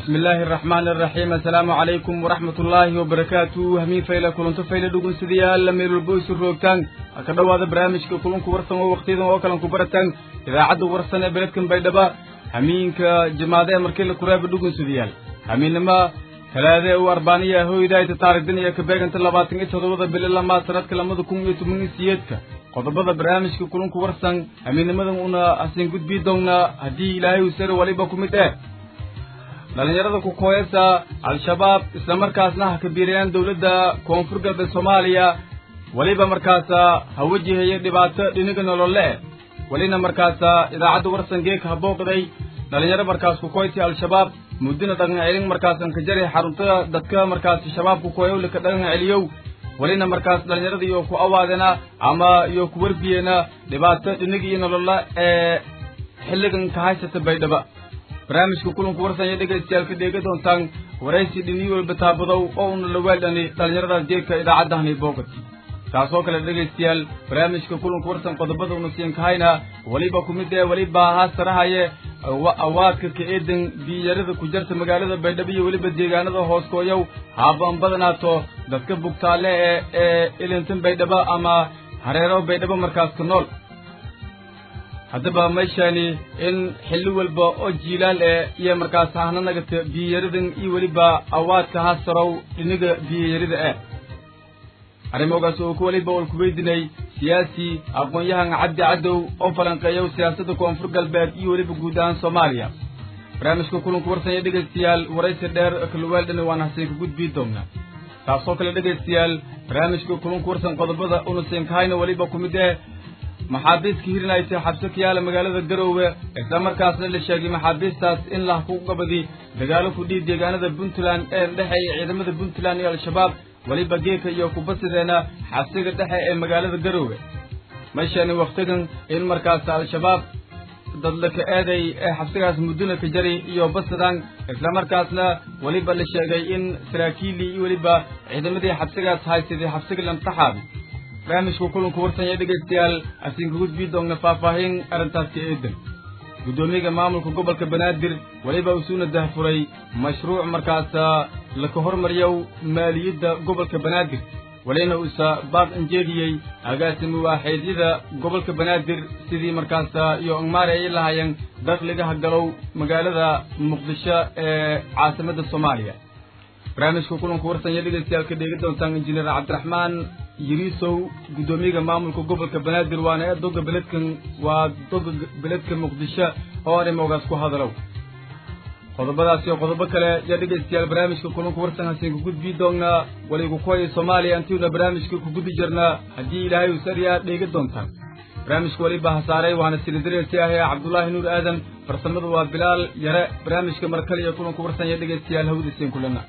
bismi illaahi araxmaani araxiim assalaamu calaykum waraxmat ullaahi wabarakaatu hamiin fayle kulanto fayle dhugunsidayaal meelwalbo isu roogtaan ha ka dhowaada barnaamijka kulunku warsan oo wakhtiyadan oo kalan ku barataan idaacadda warsan ee beledkan baydhaba hamiinka jimaade ee markii la kuraaba dhugunsidayaal hamiinnima talaade u arbaaniya hoydayta taarigdan iyo kabeeganta labaatan iyo toddobada bili lamaad sanadka lamada kun iyo toban iyo siyeedka qodobada barnaamijka kulunku warsan hamiinnimadan una hasiin gudbii doonnaa haddii ilaahay uu sare waliba ku mid eh dhallinyarada ku kooyasa al-shabaab islamarkaasna ha kabiirayaan dowladda koonfur galbeed soomaaliya weliba markaasa ha wajahaya dhibaato dhiniga nolole eh welina markaasa idaacadda warsan geeka ha booqday dhallinyaro markaas ku kooysi al-shabaab muddina dhaqan celin markaasan ka jari xaruntada dadka markaasi shabaab ku kooyow lika dhaqan celiyow welina markaas dhallinyarada iyo ku awaadena ama iyo ku warbiyena dhibaato dhiniga iyo nolola ee xilligan ka haysata baydhaba barnaamijka kulanku warsanya dhegaystayaal ka dheega doontaan waraysi dhiniyo walba taabadow oo una laweeldhani dhallinyaradaas jeedka idaacaddahani boogati taasoo kale dhegaystayaal barnaamijka kulanku warsan qodobada una siin kahayna weliba ku mid ee weliba haasarahaye awaadka ka eedan biyarada ku jarta magaalada baydhabo iyo weliba deegaanada hooskooyow haabaan badanaato dadka bugtaale ee ee ilintan baydhabo ama hareero baydhabo markaas ka nool haddaba meeshani in xilli walba oo jiilaal eh iyo markaas hahna nagata biyayaradan iyo weliba awaadka hasarow dhiniga biyayarida eh arrimogaas oo ku weliba ol kuweydinay siyaasi aqoon-yahan cabdi cadow oo falanqeeyow siyaasadda koonfur galbeed iyo weliba guud ahaan soomaaliya barnaamijka kulanku warsanya dhegaystayaal waraysi dheer kaluweeldhani waan hasiinka gudbii doonnaa taasoo kale dhegaystayaal barnaamijka kulanku warsan qodobada una siinkahayna weliba ku mid eh maxaabiiska hirinaysa xabso ka yaala magaalada garoowe islamarkaasna la sheegay maxaabiistaas in lah ku qabadi dagaalo ku dhiib deegaanada puntland ee dhexeeya ciidamada puntland iyo al-shabaab weliba geeka iyo kubasideena xabsiga dhexe ee magaalada garoowe meeshani wakhtigan in markaas al-shabaab dadlaka eeday ee xabsigaas mudduna ka jari iyo basidaan islamarkaasna weliba la sheegay in saraakiilii iyo weliba ciidamadii xabsigaas haysaday xabsiga lamtaxaabi barnaamijka kulanku warsanya dhegaystayaal asiinka gudbii doonna faahfaahin arrintaas ka eedan guddoomiyaga maamulka gobolka banaadir weliba usuuna dahfuray mashruuc markaasa laka hormariyow maaliyadda gobolka banaadir welina uusa baaq injeediyey agaasimi waaxeedyada gobolka banaadir sidii markaasa iyo angmaari ay lahaayeen dakhligaha galow magaalada muqdisho ee caasimadda soomaaliya barnaamijka kulanku warsanya dhegaystayaal ka dheegi doontaan injineer cabdiraxmaan yiriisow guddoomiyaga maamulka gobolka banaadir waana ee doga beledkan waa doga beledka muqdisho oo arrimogaas ku hadalow qodobadaas iyo qodobo kale yaa dhegaystayaal barnaamijka kulanku warsan hasiin ku gudbii doonnaa waligu kuwaya soomaaliya intiuna barnaamijka ku gudi jirnaa haddii ilaahay uu sariyaa dheegi doontaan barnaamijka weliba hasaaray waana silidareelsi ahee cabdulaahi nuur aadan farsamadu waa bilaal yare barnaamijka markale iyo kulanku warsan yaa dhegaystayaal hawdasiin kulana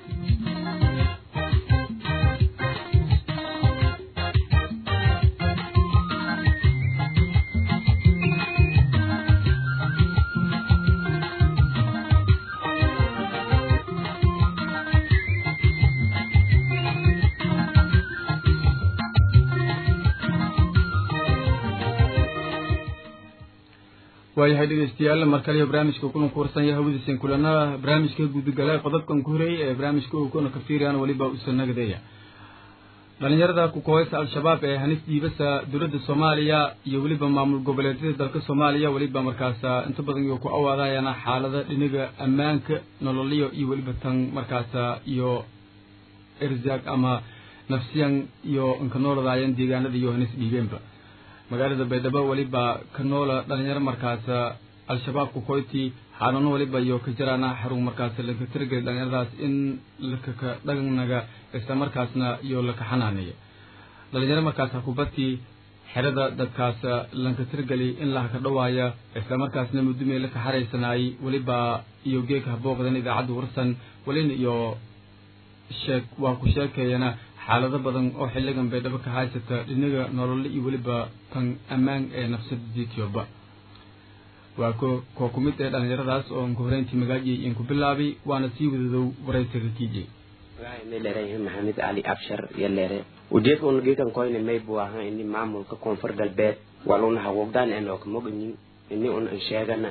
waayahay dhegaystayaal mar kaliya barnaamijka kulanku warsanya hawadiisin kulana barnaamijka gudagala qodobkan ku horeeyey ee barnaamijka ukuna ka fiiriyaan weliba usanagadeeya dhalinyarada ku kooysa al-shabaab ee hanis dhiibasa dowladda soomaaliya iyo weliba maamul goboleedyada dalka soomaaliya weliba markaasa inta badan iyo ku awaadayana xaalada dhiniga ammaanka nololiyo iyo weliba tan markaasa iyo erzaag ama nafsiyan iyo inka nooladaayeen deegaanada iyo hanis dhiibeenba magaalada baydhabo weliba ka noola dhalinyaro markaasa al-shabaab ku koyti xanuuno weliba iyo ka jaraana xarun markaas laka tirageli dhalinyaradaas in lakaka dhagnaga isla markaasna iyo laka xanaaneeya dhalinyaro markaasa kubati xerada dadkaas lanka tirgeli in lahaka dhawaaya isla markaasna mudumey laka xaraysanaay weliba iyo geeka habooqdan idaacadda warsan welina iyo sheeg waa ku sheekeeyana xaalado badan oo xilligan baydhabo ka haysata dhinaga nolole iyo weliba tan ammaan ee nafsada etioba waa ko koo ku mid ee dhalinyaradaas oo nka horeyntii magaajiyay in ku bilaabay waana sii wadadow waraysiga kiijay leereyahay maxamed cali abshar iyo leere ujeedka una geekan koyne may buu ahaa ini maamulka koonfur galbeed waluna hawogdaan en oo kamoganin ini una an sheegana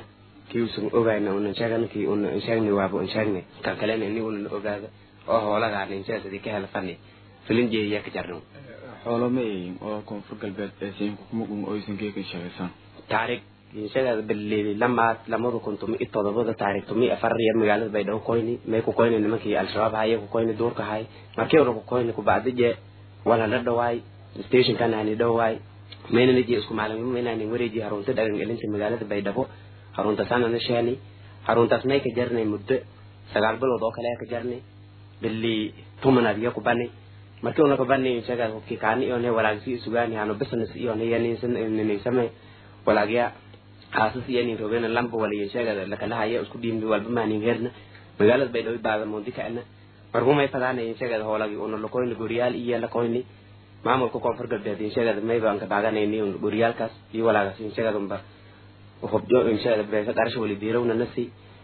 kii usan ogayna una sheegan kii una sheegni waaba un sheegni kan kalena ini una ogaada oo hoolagaana inshaa sidii ka hela fani filin jeeya ka jarno xoolo ma eeyin oo koonfur galbeed ee siinka kuma gun oysan geekan sheegaysan taariikh inshaga baleeli lamaad lamada kun tumi iyo todobada taariikh tumi afar iyo magaalada baydhabo koyni may ku koyni nimankii al-shabaab haye ku koyni duurka hay markii hore ku koyni kubacdi je wala la dhawaay stationkan hani dhawaay maynana je isku maalin maynani wareeji harunta dhagan gelinta magaalada baydhabo harunta sanana sheeni haruntaas may ka jarnay muddo sagaal bilood oo kale ka jarnay bili tumanaad iyo ku bani markii una ka bani inshaga hubkii kaani iyo ne walaagsi isugaani hano business iyo ne yaninsan ninsame walaagya haasas iyo nin robena lamba waliya sheegada lakalahayo isku dhiimbi walba maanin herna magaalada baydhabo baada moondi kaana markumay fadaana insheegada hoolagi una lakoyni goriyaal iyo lakoyni maamulka koonfur galbeed insheegada mayba ka baaganayni goriyaalkaas iyo walaagas insheegada unba hubjo insheegada beesa qarasha wali diirawna nasi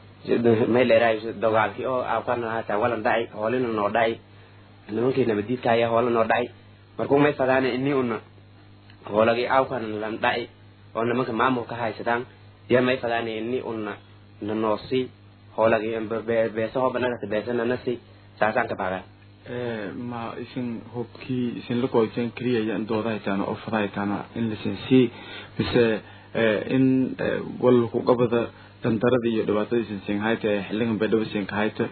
may leerahay dogaalkii oo aawkana haataa walan dhacay hoolina noo dhacay nimankii nabadiidka ayaa hoola noo dhacay markuu may fadaana ini una hoolagi aawkana lan dhacay oo nimanka maamulka haysadaan ya may fadaana ini una nanoosi hoolagi beesa hooba nagata beesana nasi saasaan ka baagaa ma isin hubkii isin la koyteen keliya yan dooda haytaana oo fada haytaana in lasin sii mise in walku qabada dandarada iyo dhibaatada isin siin hayta ee xiligan baydhabo siin ka hayta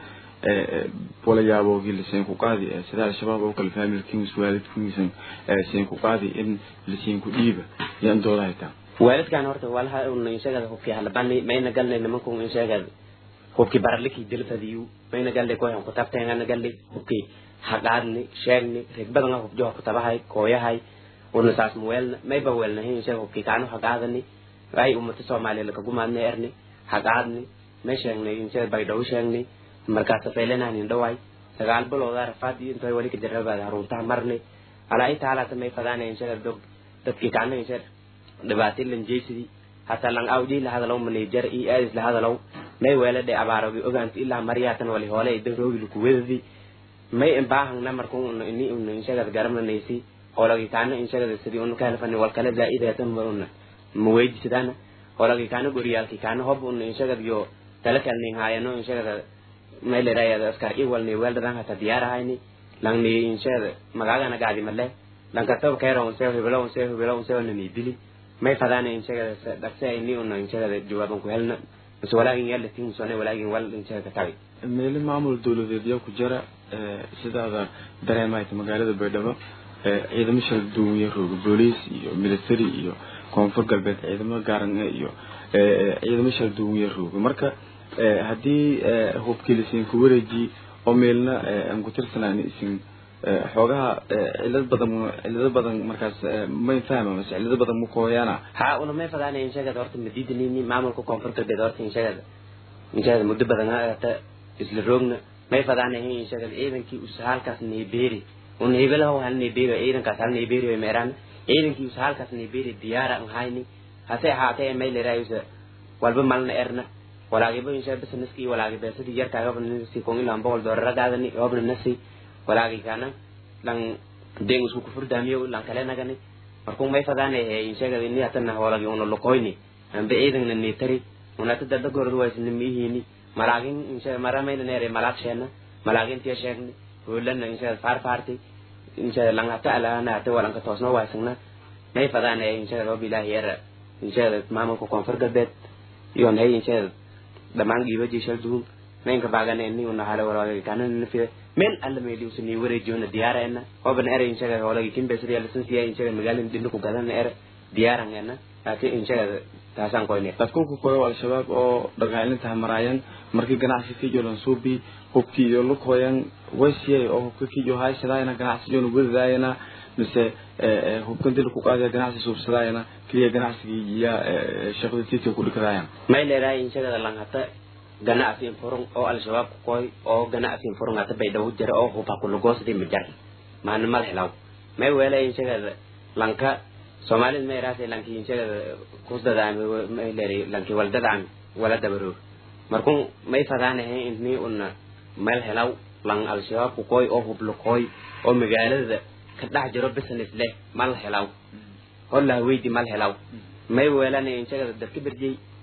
wala yaaboogi lasiin ku qaadi sida al-shabaab oo kale familkiis waalidkiisan siin ku qaadi in lasiin ku dhiiba yan dooda haytaan waalidkan horta walaha una inshagada hubkii halabani mayna galnay nimanku inshagada hubkii baraliki dilfadiyu mayna galnay koyan kutabteengana galnay hubkii haqaadni sheegni regbadanga hubjoha kutabahay kooyahay una saas muweelna mayba weelnahin inshaga hubkii kaanu haqaadani ay ummata soomaaliya lakagumaadna erni haqaadni may sheegnay inshaga baydhawo sheegnay markaas faylenanin dhawaay sagaal bilooda rafaad iyo intay wali kajarrabaad haruntaha marnay alaa inta halaata may fadaana inshaga dog dadkii kaana inshaga dhibaatin lan jeysidi hataa lan awji la hadalow manager i aadis la hadalow may weelade abaaragi ogaanti ilaa maryaatan wali hoole idan roogi lukuwedadi may imbaahangna markun una ini una inshagada garananaysi hoolagi kaana inshagada sidii una kahelfani walkale zaa'ideetan ba una maweydisidana hoolagi kaana goriyaalki kaana hob una inshagada yo talakalning haayano inshagada may lerayada askar i walni weeldadan hata diyaarahayni langni inshagada magaagana gaadi male lankataba kaero unseo hibelo unseo hibelo unseo nani dili may fadaana inshagada dhaqse ini una inshagada jawaaban ku helna bas walaagin yalla tinsone walaagin wal inshagada tabi meeli maamul dawladeed yaa ku jira sidaada dareemayta magaalada baydhabo ciidamo shala duwan iyo rooga booliis iyo military iyo koonfur galbeed ciidamo gaaran iyo ciidamo shala duwan iyo rooga marka haddii hubkii lasiin ku wareeji oo meelna aan ku tirsanaan isin xoogaha cilad badan cilado badan markaas may fahma mase cilado badan ma kooyaana ha una may fadaana inshagada horta madiidanini maamulka koonfur galbeed horta inshagada inshagada muddo badan hata isla roogna may fadaana inshagada ciidankii usa halkaas neebeeri una hebelaho hal neebeeri ciidankaas hal neebeeri way meeraan ciidankii usa halkaas neebeeri diyaara an hayni hase ahaatee may lerayusa walba malna erna walaagiba insha businesskii walaagi beesadii yarkaagaba nasi kon ilaan boqol doolara gaadani obna nasi walaagi kana lan deng isku kufurdaamiyo lan kale nagani markuu may fadaana he inshagada ini hatana walagi una lokoyni ambe ciidanna neetari unata dada gorod waysna miihini malaagin insha maramayna neere malaag sheena malaagintiya sheegni hoolana insha faarfaarti insha langata alana hata walanka toosna waysagna may fadaana insha rob ilaahi yara insha maamulka koonfur galbeed iyon hay insha dhamaan dhiibaji shal duun maynka baagana ni una hale walaagi kana nafiya meel alla meeli usani wareejiyona diyaarayna hoban ere inshaga hoolagi kimbesadi alasansiya inshaga magaalada dhinu ku gadana ere diyaarangena laakiin inshaga taasaan koyne dadku ku koyo al-shabaab oo dhagaalinta maraayan markii ganacsi kijolan suubi hubkii iyo lukooyan waysiyay oo hubka kijo haysadaayana ganacsi joona wadadaayana mise hubkan dil ku qaadaya ganacsi suubsadaayana keliya ganacsigii iya shaqada tiidka ku dhikadaayan may leedahay inshagada langhata ganacsi infurung oo al-shabaab ku koy oo ganacsi infurung hata baydhawo jira oo hubha kulagoosadi majar maana mal helaw may weela inshagada lanka soomaalida ma yaraase lanki inshagada kusdadaami may leeri lanki waldadaami wala dabaroog markun may fadaanahe ini una meel helaw lan al-shabaab ku koy oo hubla koy oo magaalada ka dhex jiro business leh mal helaw holla haweydi mal helaw may weelana inshagada dadka berjey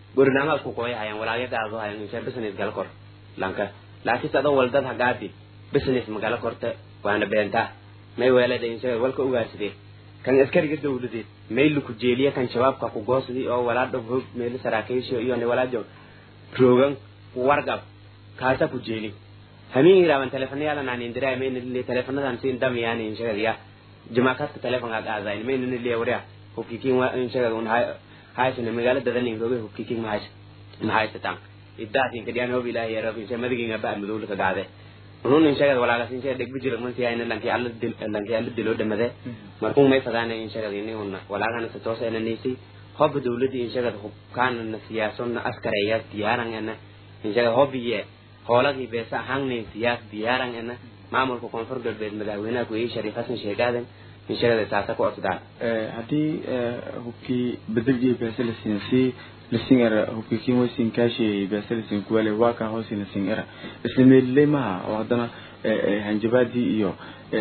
gorinaamaad ku kooya hayan walaagadaado hayan insha business gala kor lanka laakiinse adoo waldad hagaadi business magala korta waana beentaa may weelada insha walka ugaarsadee kan askariga dawladeed maylu ku jeeliya kan shabaabka ku goosdi oo walaadho hoog meelo saraakiisha iyo walaajo roogan wargab kaasa ku jeeli hamin iraaban telefonyaala naan indiraa mayna le telefonadan siin damiyaan inshaga ya jamaakaadka telefonka qaadayn mayna le waraa hubkikin wa inshaga un haysana magaalada dadan rooge hubkikin ma haysa ma haysataan idaasin kadiyaan hob ilaahi ya rabbi insha madiginga ba madowla ka gaade run inshaga walaagas inshaga dhegbi jira man siyayna lanki alla dil lanki alla dilo dhamade markuu may fadaana inshaga ini unna walaagana sa toosa ina nisi hob dawladii inshaga hubkaana na siyaasonna askareya diyaaran ena inshaga hobiye hoolagii beesa ahaannayn siyaas diyaaran ena maamulka koonfur galbeed madaxweynaha ku-ii shariif xasan sheegaadan inshaga taasa ku codsadaan haddii hubkii bedelgii beesa la siinsii lasin era hubkii kin wasin kaashi beesa lasin kuwale waa kaa hoosin lasin era isla meeliley maha oo haddana hanjabaadii iyo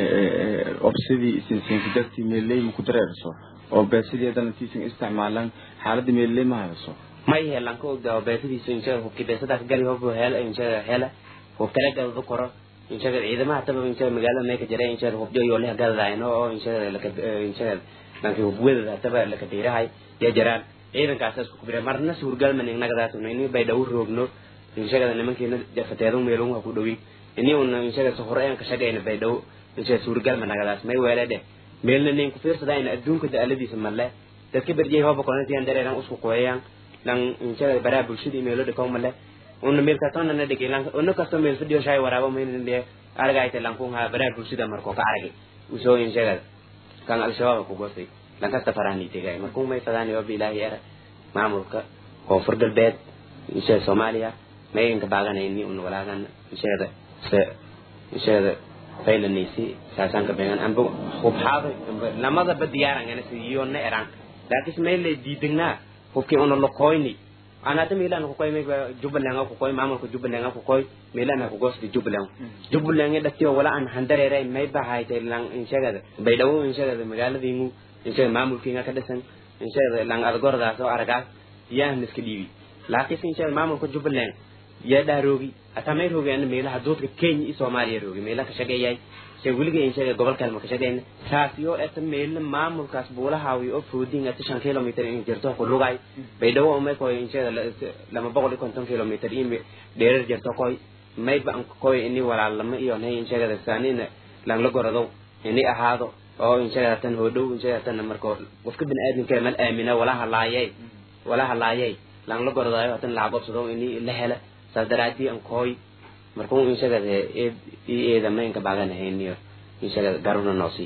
obsidii isinsiinka dartii meeliley maku dareerso oo beesadii haddana tiisin isticmaalan xaaladda meeliley ma hayso may helan ka ogdaa beesadiisu inshaga hubki beesadaas gali hob hel inshaga hela hub kala gadado koro inshaga ciidamaha taba inshaga magaalada may ka jira inshaga hubjo iyo leha gadadayno oo inshaga laka inshaga lanki hubwadada taba laka diirahay ya jiraan ciidankaas isku kubira marna suurgalman innagadaas ini bay dhaw roogno inshaga nimankiina jafateedu meelun ha ku dhowin ini una inshaga sohore aan ka shaqayna bay dhaw inshaga suurgalman nagadaas may weelade meelna nin ku fiirsada in adduunka daaladiisa malle dadka berjay hoba kolantiyan dareeran usku qoyayaan lang inshaga baraa bulshada meelo dhikow male una meel kastona na dhigay lang una kasto meel fidhiyo shay waraabo mayna dhe argayte lankun ha baraa bulshada marko ka aragay usoo inshaga kan al-shabaab ku goostay lankasta farahni tegay markuu may fadaani oo bilaahi era maamulka koonfur galbeed inshaga soomaaliya mayanka baaganayni una walaagan inshaga se inshaga faylanaysi saasanka beegan amba hubxaado lamadaba diyaaran ana siyona eran laakiin meelay diidagnaa hubkii una lokoyni anata milan ko koy mega jubbaland ko koy mamal ko jubbaland ko koy milan ko gosti jubbaland jubbaland da tiyo wala an handare ray may ba hayte lang inshaga bay dawo inshaga magaalada ingu inshaga mamul kinga ka dasan inshaga lang adgorda so araga ya niska diwi laakiin inshaga mamul ko jubbaland ya daroogi atamay roogi an meelaha doodka kenya iyo soomaaliya roogi meelaha ka shaqeeyay se weliga inshaga gobolka ma ka shaqeeyna taasiyo eta meel maamulkaas buulahaawi oo foodin ata shan kilomitr in jirto ku lugay bay dhawo umay koy inshaga lama boqol iyo konton kilomitr in dheerar jirto koy may ba koy ini walaalama iyo nay inshaga saanina lang la gorado ini ahaado oo inshaga tan hodhow inshaga tan marko qofka bini aadamka mal aamina wala halaayay wala halaayay lang la goradaayo tan la qabsado ini la hela saas daraadii an koy markuu inshaga eed eeda maynka baaganahayn inshaga garuna noosi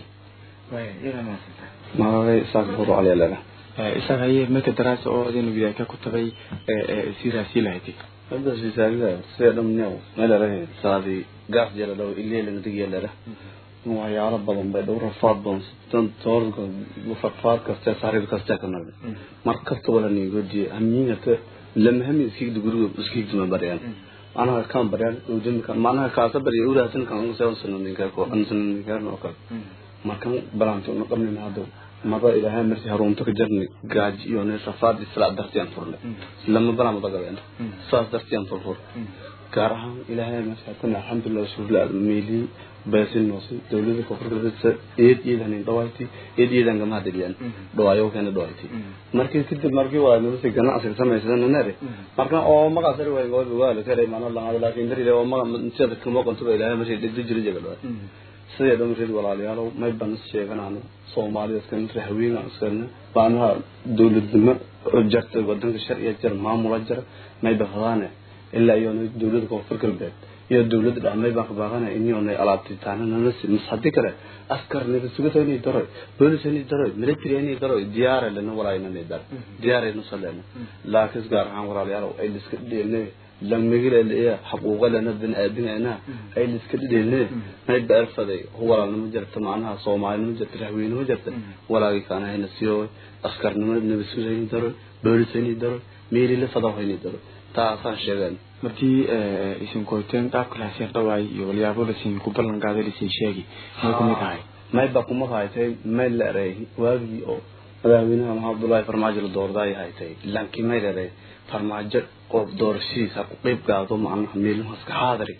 magacay isaaq buru calialala isaga aye marka daraasa oo adinu widaaka ku tagay siiraasii lahaytay hadda sisaagida sida dhamneew meelarahe saadi gaaf jara dhaw ileelangadigeelera waxyaalo badan bay dhow rafaad badan sitan toorka farfaad kaste sariir kaste ka nagda mar kasta wala nigoodiye hamiingata lama hami iskigda guriga iskigduma baryaan anaga kan baryaan udimka manaha kaasa barya uraasan kan seven sano ninka ko an sano ninka no kale markan balanto no qabnin hado maba ilaahay marsi harunta ka jarni gaaji iyo ne rafaad isla dartiyan furle lama balan bagabeen saas dartiyan furfur gaar ahaan ilaahay marsi tan alxamdulillah shukr meeli baasin noosi dawladda koonfurta eed iidan dhawayti eed iidan gama hadiyaan dhawaayo kana dhawayti markii kadib markii waa nolosha ganacsiga samaysan nare marka oo maga sar way gool waa la kale maana la laakiin dari oo maga inta kuma qonto ilaahay marsi dhigdi jiray jagal sidee dhan rid walaalayaal may ban sheeganaan Soomaaliya kan rahweyn askan baanaha dawladnimo jarta wadanka sharciga jar maamula jar may bahadane ilaa iyo dawladda koonfur galbeed iyo dawladda dhamay baan ka baaqana inuu ay alaabti taana nasi masxadi kale askar nida sugatani daro booliis ni daro military ni daro diyaar lana walaayna ni daro diyaar ay nusalena laakiin gaar ahaan walaalayaal ay iska dhigeen لما يجي اللي حقوق لنا بن آدم أنا أي اللي سكت لنا ما يبقى الفضي هو ولا نمجرت معناها صومال نمجرت رحوين نمجرت ولا كان هنا سيو أسكر نمر نبسو زين درو بوليس هني درو ميري لفضا هني درو تاسان شغال markii isin koyteen qaabka lahasin dhawaay iyo walyaabo lasin ku ballan qaaday lasin sheegi may kumid ahay may ba kuma haytay may la eray waagii oo madaxweynaha maxamed abdullaahi farmaajo la doordaay haytay laakiin may leedahay farmaajo oo doorashadiisa ku qeyb gaado macnaha meeluhaas ka xaadari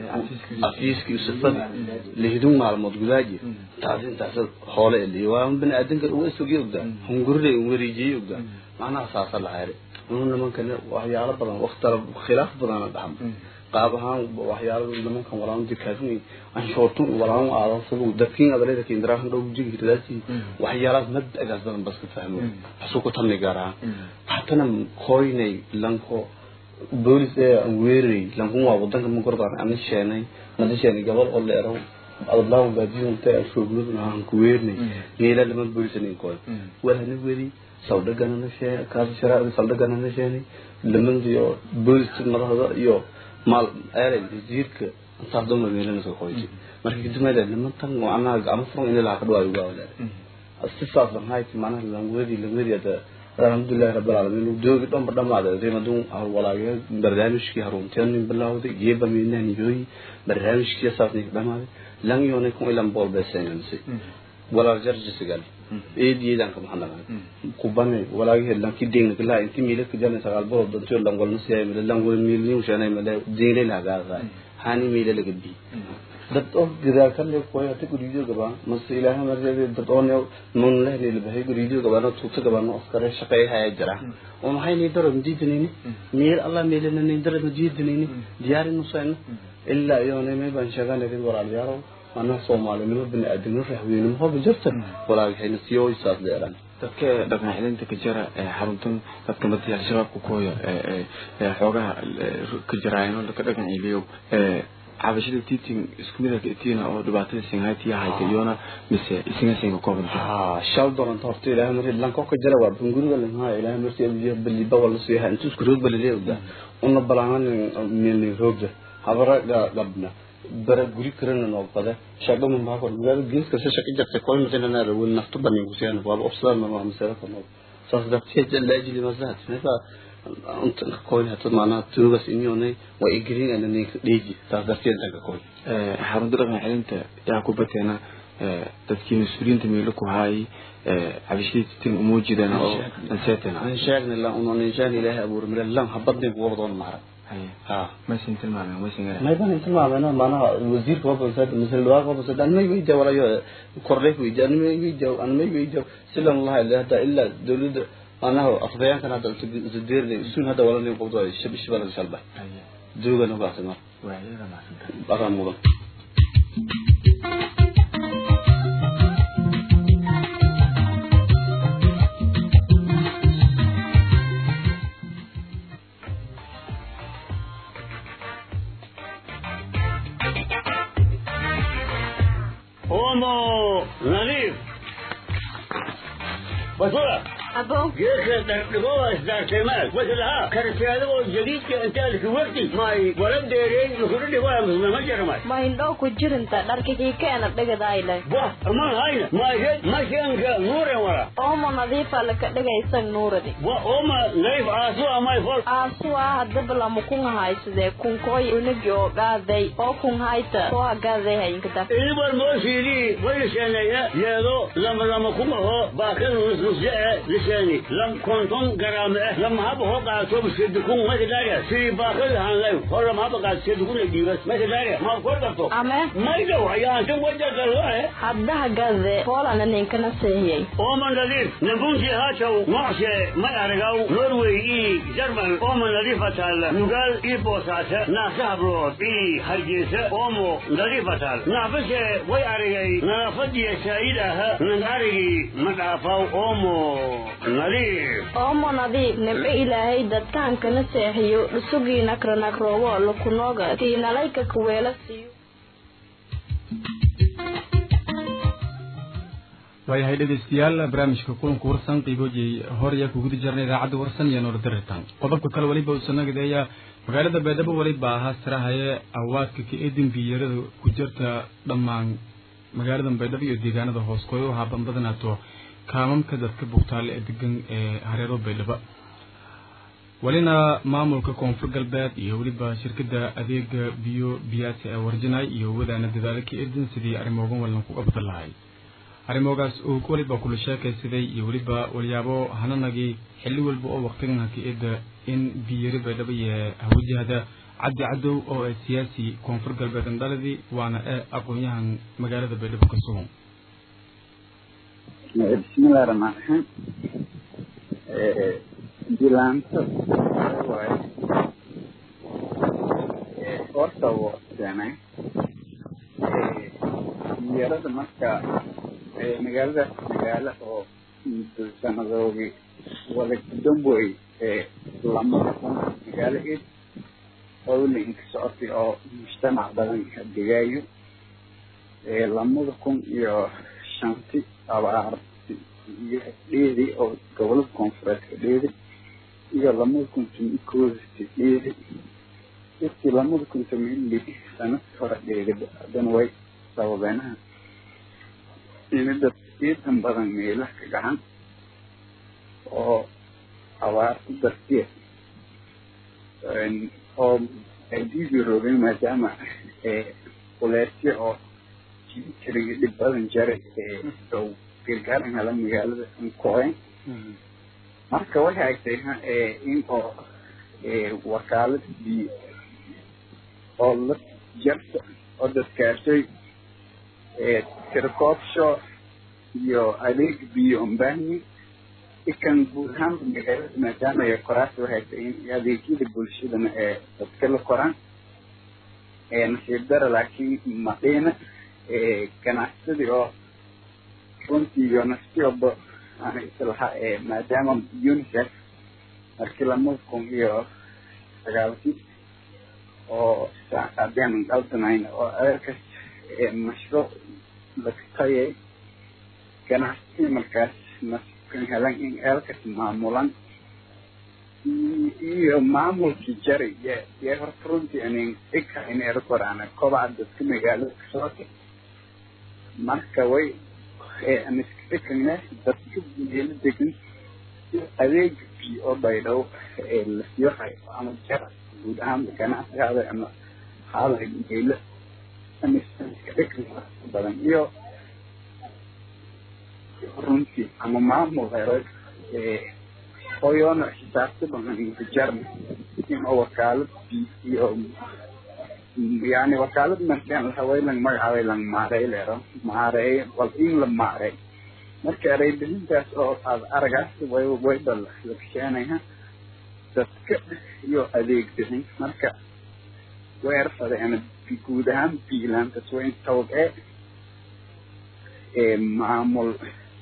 afiiskii usafada lihidun maalmood gudaaji taas intaas hoole eliyo waa bani aadanka uga isogii ogdaa hungurida wareejiyey ogdaa macnaha saasa la hayray unu nimankana waxyaalo badan waktala khilaaf badana dhaxma qaab ahaan waxyaalo nimankan walaan dikaafin anshoortun walaan aadan sabu dadkiin adalada kiindaraan dhow jigi hirdaasi waxyaalaas mabdagaas badan baska fahmo xasuuku tamni garaa hatana koynay lanko boolis ee aan weeraray lankun waa wadanka ma gordaan aan sheenay aan sheenay gabal oo leero adlaaw baadiyon ta shoognud aan ku weernay meela lama boolisan koy wala ni weli sawdagana na sheenay kaas sharaad sawdagana na sheenay laman iyo boolis madaxda iyo maal eeray wasiirka intaas dhan waa meelana soo qoysi marka kadib meela nimantan macnaha gacmo furan in la kadhaa uga walaal si saas aan hayti macnaha langwadi langwadi ada alxamdulilahi rabbil caalamiin doogi dhanba dhamaaday rimadun walaagay barnaamijkii harunteen bilowday geeba miinaan yooyi barnaamijkii saasnay dhamaaday lan yoonay kun ilan bool beesanansi walaal jarjisigal eediyeedan ka maxanaga kubane walaagi lanki ding kala inti mila ka jana sagal bo danto lan wal nasiya mila lan wal mil ni ushana mila dingle la ga ga hani mila la gabi dad oo gidaa kan le koy ati guriyo gaba mas ilaaha marjade dad oo ne mun le ne le bahay guriyo gaba na tuuta gaba no askare shaqay haya jira oo maxay ni daro diidinini meel allah meel ne daro diidinini diyaarin nusan illa yoone me ban shagan idin walaal yaro ana soomaalinimo bini aadamnimo raxweynimo hoba jirta walaagahayna siyo isaas dheeraan dadka dhaqan xilinta ka jira ee xaruntan dadka madiya al-shabaabka kuhoya ee xoogaha ka jiraayno ka dhaqan ciliyow cabashada tiitin isku mid ah tiina oo dhibaatada singhaytiya hayta iyona mise isinga singa kooban ha shal doonta horta ilaahay markii lanko ka jira waa bunguriga lahaa ilaahay markii abiyo baliba wala soo yahay intuu isku roog balile ogda una balaanan milni roogda habara gabna bara guri karana noo bada shaqa ma maa kor magaalada geeska se shaqa jarta koy masana na rawin naftu banin kusiyaan waa obsada ma ma masala ka noo saas darteed jalla ajli masahat mefa unta koy hata maana tuugas inyone waa igrin ana ne dheji saas darteed daga koy xarunta dhaqan xilinta yaa ku bateena dadkii mas-uuliyiinta meelo ku haayay cabashadiitin uma jidaan oo anseetena aan sheegna la unan inshaan ilaahay abuur mila lan habadne kuwa badoon maara ha maysan tilmaamen maysan garan ما يبان انت ما بينا معناها الوزير كوبا سد مثل الواقع كوبا سد انا ما يجي ولا يو كورليك ويجي انا ما يجي انا ما يجي سلام الله الا هذا الا دولد انا هو افضيان كان هذا الزدير لي سون هذا ولا لي قبضه الشب الشباب الشلبه دوغا نو باسنا waayada maasanta بقى مودن Homo nadiif basura abo geedka dhardhigoa isdaarteemaad wasalaha kartiyaadagoo jadiidka intaalki waqti may wala dheereey lukuna dhigoa musmama jaramay ma indhoo ku jirinta dharka kiikeena dhigadayle wah aman hayna maayed mashanka nuuren wara oomo nadiifa laka dhigaysa nuuradi wa oma nadiif aasu amay fol aasuwa hadaba lama kun haysadee kunkooy unagi oo gaaday oo kun hayta soo hagaaday hayinkada ilibar mooshiidii waylisheneeya yeedo lama lama kumaho baakada nusnusje e lisheeni lam konton garaame eh lama haba ho qaato bisedukun makadaria sidii baakada hanlay hor lama haba qaato sedukun dhiibas makadaria ma kor darto ame maydow ayaanta wajagalwae hadda hagaade poolana ninkana seehiyey Oman nadiif nabunti haataw nocshe may aragaw Norway i Jarmal Oman nadiif atal Nugal i Bosaata Naasa Habrood i Hargeysa Omo nadiif atal Naafashe way aragay nadaafadiya shaahid aha nan aragi madhaafaw Omo nadiif oomo nadiif nimco ilaahay dadkaankana seexiyo dhusugii nakranakroobo lukunooga tiinalayka kuweela siiyo waayahay dhegeystayaal barnaamijka kulanka warsan qiiboojiyey horya kuguda jirnay idaacadda warsan iyo noor diritaan qodobka kale weliba uu sanagadeeya magaalada beedhabo weliba ahaa sirahaye awaadka ka edinbiyarada ku jirta dhammaan magaalada beedhabo iyo deegaanada hoos koy u haaban badanaato kaamamka dadka bugtaale ee degan ee hareero beedhabo welina maamulka koonfur galbeed iyo weliba shirkada adeega biyo biyaasi ee warjinay iyo wadaana dadaalo ka edin sidii arrimoogan wallan ku qabdan lahay arrimoogaas uu weliba kula sheekaysaday iyo weliba walyaabo hananagii xilli walba oo waktigan haki-ida in biyari baydhabo iyo hawajahda cabdi cadow oo ah siyaasi koonfur galbeed andhaladii waana ee aqoon-yahan magaalada baydhabo ka sugan bismillahi raxmaan raxiim dilaanta waaye horta wuu keenay yarada marka magaaladaas magaalo oo muddo sanadoodii wada damboy lamada kun magaalo id howlinka socotay oo mujtamac badan degaayo lamada kun iyo shanti abaarti iyo dheedi oo gobolada koonfureedka dheedi iyo lamada kun tumi koodasti dheedi dadkii lamada kun tumi sanadkii hore dheedi haddana way sababeenaha inida iidan badan meelaha ka gacan oo abaarta dartiya oo diidii roogay maadaama kuleesya oo jirigi dhib badan jaray dhow gargaaran hela magaalada koen marka waxay agtay in oo wakaalad biyo oo la jarta oo dadkaashay tirkoobsho iyo adeeg biyo umbahni ikan guud ahaan magaalada maadaama ay koraas waxay tahay in adeegyada bulshadana ee dadka la koraan nasiib dara laakiin madhiina ganacsadii oo runtii iyo naftiyoba aan islahaa maadaama unicef markii lamada kun iyo sagaalkii oo haddaan qaldanayn oo adeerkas mashruuc lakatayay ganacsadii markaas nasiibkan helan in eelkas maamulan iyo maamulkii jaray yee horta runtii anin dhigka in erkorana kobaca dadka magaalada kasocota marka way aan iska dhikane dadka meelo degan adeega biyo oo baydhow la siiyo hayo ama jar guud ahaan ganacsi haaday ama haaday meelo aan iska dhikan badan iyo runtii ama maamul hero hoyoona xisaabta badan inkajarna in oo wakaalad biyo iyo yani wakaalad markaan lahaway lang magacaabay lang maarey leero maareey bal in la maarey marka ereybilintaas oo aad aragaas way way bal la kasheenaya dadka iyo adeeg bixin marka weerfadeen guud ahaan biilaantas waa in tawag ee maamul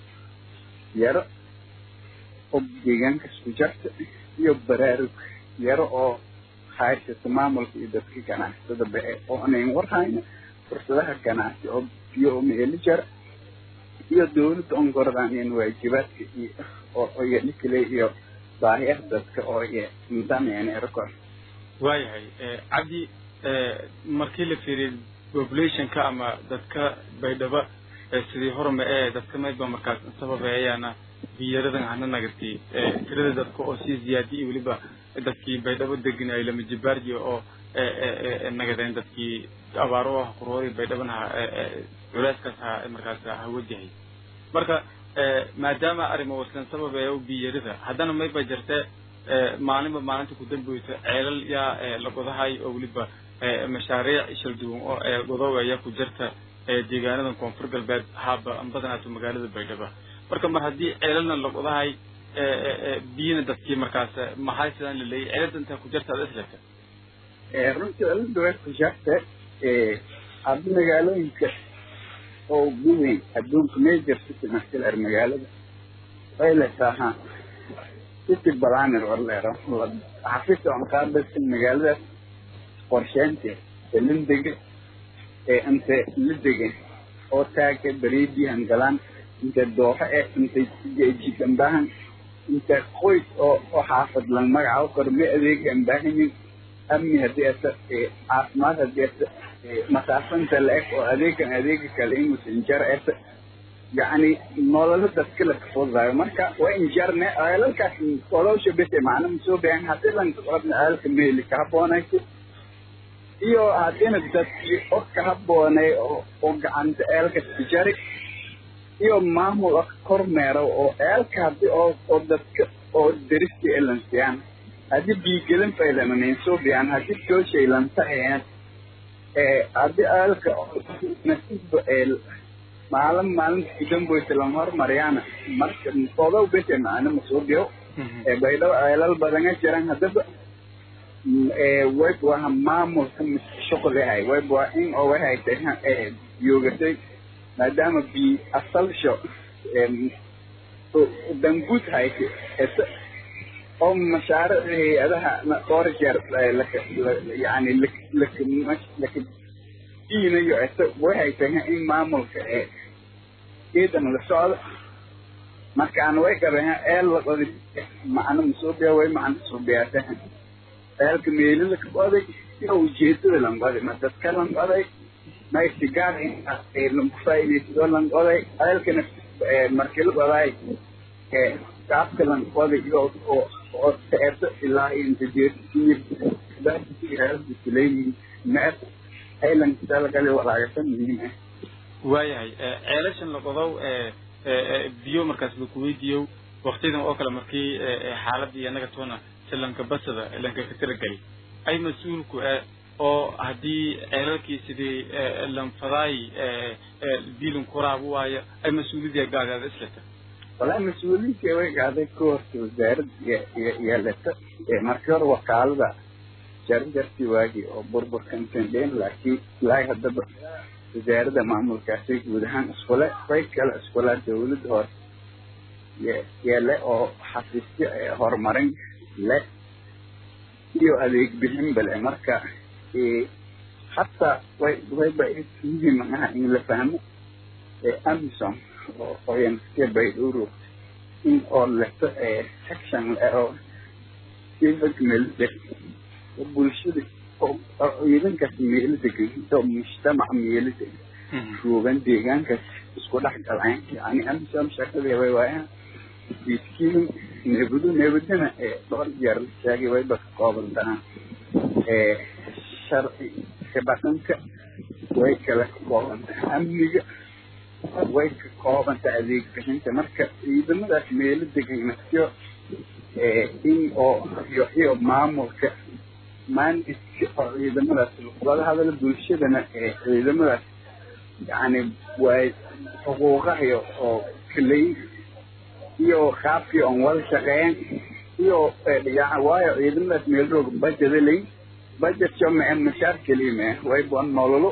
yaro oo deegaanka isku jarta iyo baraarug yaro oo haysata maamulka iyo dadka ganacsada bae oo anayn warhayna fursadaha ganacsi oo biyo oo meeli jara iyo dawladda ongoradaan in waajibaadka iyo oo iyo dhikale iyo baahiyaha dadka oo iyo nidaamyaan erkor waayahay cabdi markii la fiiriyo populationka ama dadka baydhaba sidii horma ee dadka maydba markaas sababeeyaana biyaradan hana nagati tirada dadka oo sii ziyaadiya weliba dadkii baydhabo degan ay lama jibaarji oo nagadeen dadkii abaaro ah quroori baydhabana culeyskaas ha markaas ha wajahay marka maadaama arrimo waslan sababeeya biyarida haddana mayba jirte maalinba maalinta ku dambeysa ceelal yaa la godahay oo weliba mashaariic shal duwan oo godoobaya ku jirta deegaanadan koonfur galbeed haaba badanaato magaalada baydhaba marka mar haddii ceelalna la godahay biyana dadkii markaas maxay sidaan laleeyay ceelada intaa ku jirta ad isleegta runtii cilada way ku jirta hadda magaalooyinka oo ugu weyn adduunka major city markilar magaalada way leesaha city balaner war leero xafisa on qaadasa magaaladaas qorsheynteed lindega inta la degan oo taaga bariidihan galaan inta dooxo eh inta jikan baahan inta qoys oo oo xaafad lang magaca kor ma adeegan baahanyin amni haddii ata caafimaad haddii ata masaafanta la-eg oo adeegan adeega kale inuusan jar eta yacni nololo dadka la kafudaayo marka waa in jarne eelalkaas kolowsha bese macna masoo baahan haddii lang qabna eelka meeli ka haboonayso iyo haddiina dadkii og ka haboonay oo oo gacanta eelka tijari iyo maamul oo kormeero oo ceelka haddii oo oo dadka oo deriska elansiyaan haddii biigelin faylamanaysuubiyaan haddii jooshaylantaayaan ee haddii ceelka nasiibba ee maalin maalinta kudamboysa lama hormariyaana marka odow bese macna masuubiyo ee baydhabo ceelal badanga jiran haddaba wayb waa maamulka shuqlihay wayb waa in oo waxay tahay yoogatay maadaama bi asalsho danguud haysa ese oo mashaariicda hay-adaha dhowr jeer yani laka diinayo ese waxay tahay in maamulka ee ciidan la socdo markaan way gabeha eel la qodi macno masuubiya way macno suubiyaataha eelka meeli la qoday iyo ujeedada lan qoday ma dadka lan qoday may sigaar lagu faa'iidaysto lan qoday eelkana markii la qoday qaabka lan qoday iyo oo oo teerto ilaa inta jeertiir daasileeyihin meer aylan dalgali walaagasa muhiim ah waayahay ceelashan la qodow biyo markaas laku weydiiyo waktidan oo kale markii xaaladii anaga toona silanka basada lanka ka tiragali ay mas-uulku eh oo haddii ceelalkii sidii lanfadaay diilin kuraabu waayo ay mas-uuliyadii gaagaada isleta walahi mas-uuliyiinta way gaaday ka horta wasaarad yeelata markii hore wakaalada jarjartii waagii oo burburkan tendeen laakiin ilaahay haddaba wasaaradda maamulkaasay guud ahaan iskule way kale iskula dawladda hoose yeele oo xafiisyo horumarin le iyo adeeg bixin bale marka hataa way wayba muhiim aha in la fahmo amison oo qoyanske baydhuro in oo leto section oo civic meelde oo bulshada oo ciidankaas meelo degan oo mujtamac meelo degan joogan deegaankaas isku dhex galaan yani amison shaqadii way waayaan miskiin neebadu neebadana dhowr jeer la sheegay wayba ka kooban tahaan sharci ka dhaqanka way kala ka kooban tahay amniga way ka kooban tahay adeeg bixinta marka ciidamadaas meelo degan nafsiyo in oo iyo iyo maamulka maandiska oo ciidamadaas lagula hadalo bulshadana ciidamadaas yani way xuquuqahayo oo kaley iyo qaabkii oon wada shaqeyn iyo waayo ciidamadaas meel roog bajada lay bajetyo mae mashaar keliya mae way bon nololo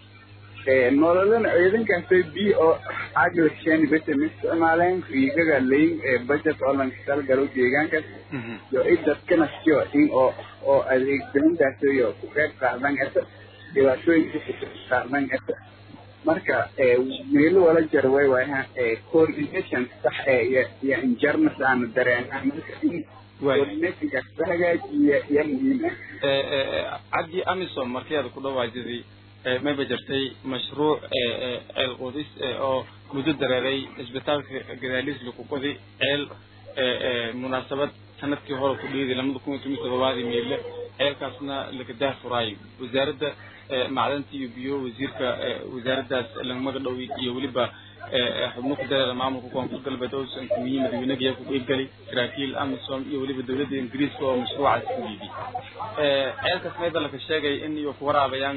nololana ciidankaasay bi oo aglashen bete ma isticmaaleen riigaga layn bajet oo lan talgalo deegaankaas iyo i dadkana siyo in oo oo adeeg bixintaas iyo ku qeyb qaadan esa dhibaatooyinka qaadan esa marka meelo wala jar way waayaha coordination sax iyo iyo injarnas aana dareenaa marka in coordinationkaas la hagaajiya iyo muhiim ah cabdi amisom markii aad ku dhawaajidii mayba jirtay mashruuc ceel qodis oo muddo dareeray isbitaalka gadaalis laku qodi ceel munaasabad sanadkii hore ku dhiiday lamada kun iyo toban todobaadii meyle ceelkaasna lagadaa furaayo wasaaradda macdanta iyo biyo wasiirka wasaaraddaas lagmaga dhow iyo weliba xubno ku dareera maamulka koonfur galbeed oo sankumiyi madaxweynagiya ku qeybgalay saraakiil amisom iyo weliba dawladda ingiriiska oo mashruucaas ku dhiibay ceelkaas mayba laka sheegay in iyo ku waraabayaan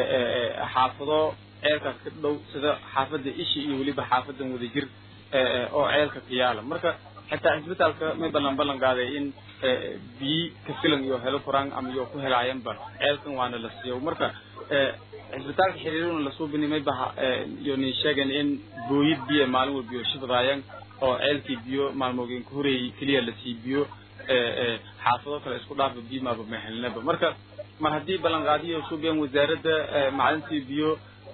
xaafado ceelkaas ka dhow sida xaafadda ishi iyo weliba xaafadan wadajir oo ceelka ka yaala marka xitaa cisbitaalka may ballan ballan qaaday in biyi ka filan iyo helo koraan ama iyo ku helaayanba ceelkan waana la siiyo marka cisbitaalka xiriiruna lasoo bini may baha iyo nin sheegen in booyid biyo maalin walba iyo shibadaayaan oo ceelkii biyo maalmoogeen ka horeeyey keliya la sii biyo xaafado kale isku dhaafa biyo maaba mahelinaba marka mar haddii ballanqaadiyo suubiyan wasaaradda macdintii biyo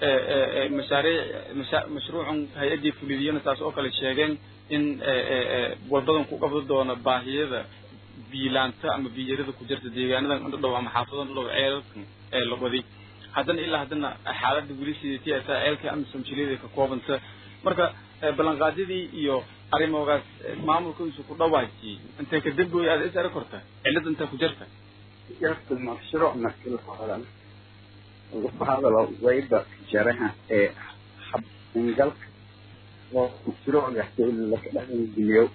mashaariic mashruucun hay-addii fulidiyana saas oo kale sheegeen in walbadan ku qabdo doono baahiyada biilaanta ama biyarada ku jirta deegaanadan indhadhow ama xaafadan indhadhow ceelalkan ee la waday haddana ilaa haddana xaaladda weli sideetii ataa ceelka amisom jiliyada ka koobanta marka ballanqaadyadii iyo arrimoogaas maamulkiisu ku dhawaajiyey intay ka dambooy aad is arag korta cilada intay ku jirta jarta mashruuc markii la hadalo lagu hadalo wayba jaraha ee hab ingalka oo mashruucgaasi laka dhaqangeliyo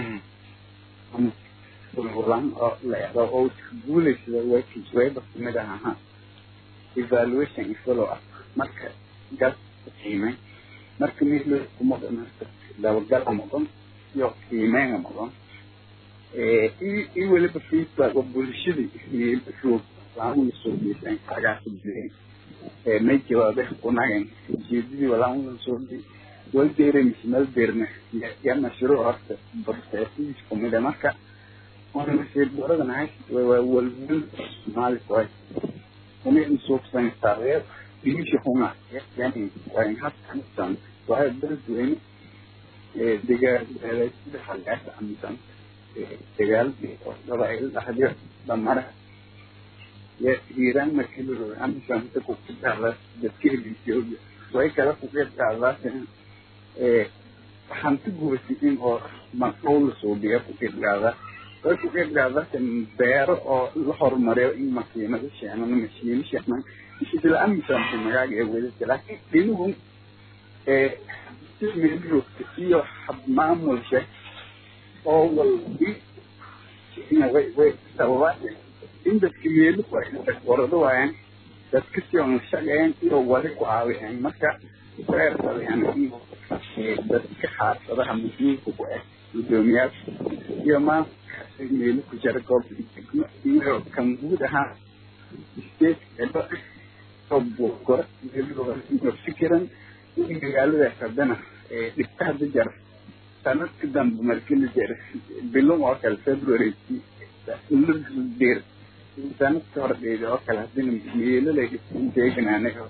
ulan oo la ero oo guulaysada wakiis wayba kamid ah ahaa evaluation iyo follow up marka gas qiimay marka milo kumaqan dabagala maqan iyo qiimeynga maqan iyo weliba feedback oo bulshadii meelbashoog laamuna soo geysaan kagaasa jireen may jawaabe kunagan ujeedadii walaamulan soo dhii wal deeramis mal deerna ya mashruuc horta processadiis kumida marka wana masiirdoradan ahay waa walwal soomaali koy una insuugsan taageer dhimisha hunga yani waa in hadkanisan waa beledweyne degaalaysida hagaasa amisan dagaaladii oo dhabaayl dhahdiyo dhamara ya hiiraan markii la rogay amisanta kukudhacda dadka heliisiyooga way kala kuqeybqaadaasina hanti guursiin oo maqow la suubiya kuqeybqaada way kuqeybqaadaasa beero oo la horumariyo in makiinado sheenan mashiino sheenan isla amisanta magaaga ee wedata laakiin dhinuhu meelroogta iyo hab maamulsha oo walbi way way sababaa in dadka meelu warado waayaan dadka si on shaqeyn iyo wali ku caawiyaan marka reersadayaan dadka xaafadaha muhiimka ku ah gudoomiyaal iyo maamulkaasi meelu ku jira goobta degmo iyo kan guud ahaa state oo bogora meelu fikiran in magaaladaas haddana dhibka hadda jara sanadka dambe markii la jira bilon oo kale february dir sanadka hore dheeda oo kale haddina meelalay deeganaanaga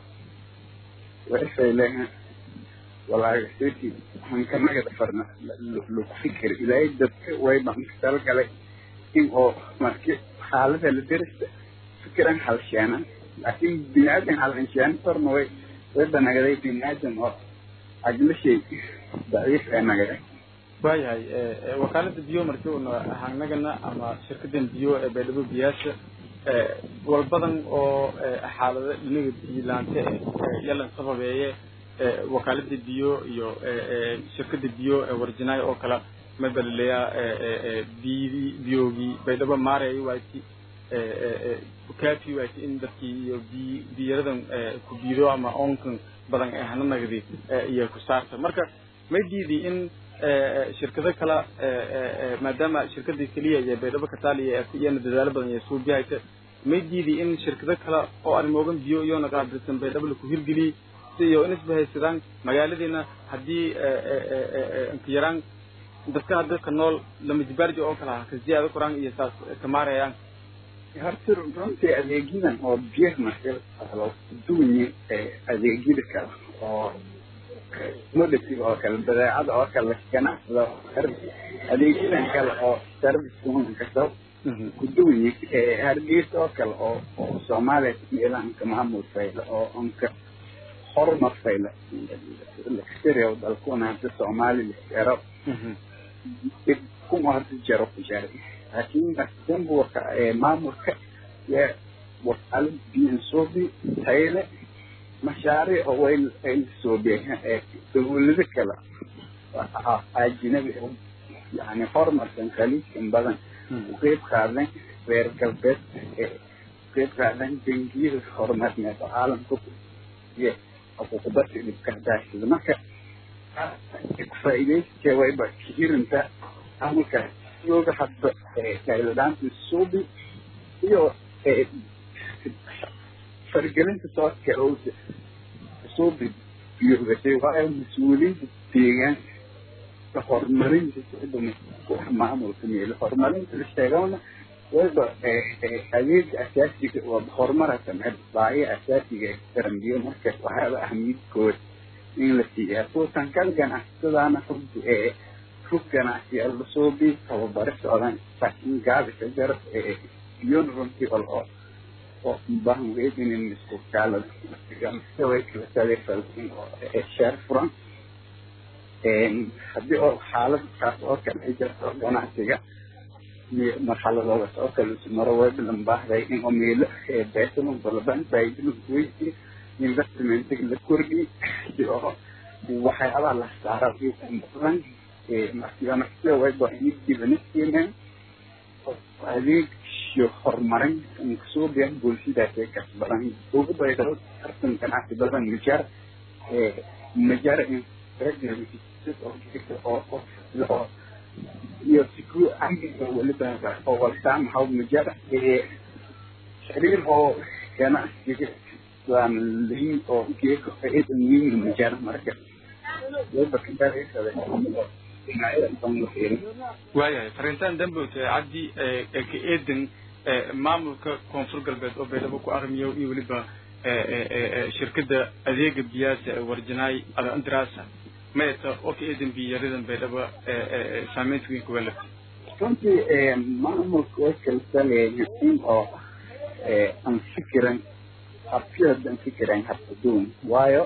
waxay leeyahay walaaga seti hankanagada farna lagu fikir ilaahay dadka way banka talgalay in oo marki xaalada la derista fikiran halsheenan laakiin biniaadan halsheena farna way way banagaday biniaadan oo aglashay daciif ee nagaday waayahay wakaalada biyo markii una hangnagana ama shirkadan biyo ee baydhabo biyaasha walbadan oo xaalado dhinaga biilaante yalan sababeeye wakaalada biyo iyo shirkada biyo warjinaay oo kala mabalaleya biydi biyogii baydhabo maareey waati kaafi waati in dadkii iyo bi biyaradan ku biido ama oonkan badan ee hana nagdi iyo ku saarta marka may diidi in shirkado kale maadaama shirkada keliya iyo baydhabo kataaliya iyana dadaalo badan iyo suubiyahaysa may diidi in shirkado kale oo arrimoogan biyo iyona qaabilsan baydhabo laku hirgeliyey si iyo in isbahaysadaan magaaladiina haddii nkayaraan dadka hadda ka nool lamajibaarji oo kale ah kasiyaada koraan iyo saas kamaarayaan horta runtii adeegyadan oo biyaha marka la duwanye adeegyada kale oo commodity oo kale badeecada oo kale ganacsada adeegyadan kale oo service kasta ku duwanye hargeysa oo kale oo oo soomaaliya meelahanka maamul fayla oo onka horumar fayla lakasiriyo dalkuna hadda soomaali laskero dib kuma hadda jaro ku jara laakiin dambuka maamulka ya wakaalad biyan soobi tayle mashaariic oo way ay soobiyeen dawlado kale ajnabi yani horumarkan khaliijkan badan u qeyb qaadan reer galbeed qeyb qaadan bangiyada horumarneed oo caalamka iyo xuquuqbadka dhibkadaasida marka kufaa'iidayska wayba hirinta maamulka yooga hadda tayladaanta suubi iyo fargelinta soo kacowda suubi biyogashay waayo mas-uuliyiinta deegaanka horumarinta socdama wax maamulka meelo horumarinta la sheegana wayba adeega asaasiga waa horumarka meel baahiya asaasiga ee darambiyo marka waxaaba ahmiyadkooda in la siiyaa kuwakan kal ganacsadaana runti ee rug ganacsi la suubi tababaro socdaan laakiin gaabisa jaro biyon runtii ol oo oo baahan weydinin isku kaalada way kala taleefalin oo sheer furan haddii oo xaalad kaas oo kale ay jirto ganacsiga marxaladoodas oo kale maro waybalan baahday in oo meelo beesalan balaban baydilun weydi investmentiga la kordhi si oo waxyaabaha la saara badan markiiba wayba inibdibanasiineen adeegsho horumarin kasoo biyan bulshadaasee kas badan ugu baydhao tartan ganacsi badan majar majar oo iyo siku amniga weliba oo waltaa maxaa majar xiriir oo ganacsiga waan liin oo geeka faa'iidan weyn majar marka wayba kadhareysada waayahay fariintaan dambote cabdi ka eedan maamulka koonfur galbeed oo baydhabo ku aqmiyo iyo weliba shirkada adeega biyaasa ee warjanaay adandraasa mayta oo ka eedan biyaradan baydhabo saameynta weyn kuga lafta runtii maamulka way kalsaleeya in oo aan fikiran habkiyooda aan fikiran habkaduun waayo